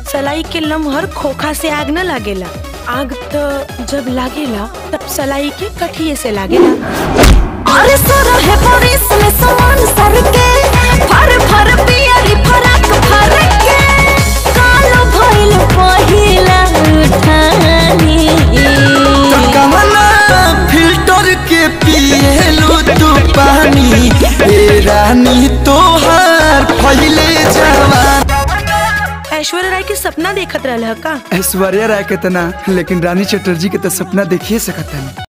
सलाई के लमहर खोखा से आग न लागेला आग तो जब लागेला तब सलाई के कठिए से लागेला अरे सोरा है बारिश में समान सर के फर फर पियरी फरक फर के कालो भइल पहिला उठानी तो कमला फिल्टर के पिएलू तू पानी ए रानी तोहार फैले जवान ऐश्वर्या राय के सपना देखत रहल ह का ऐश्वर्या राय के तना लेकिन रानी चटर्जी के तो सपना देखिए सकत है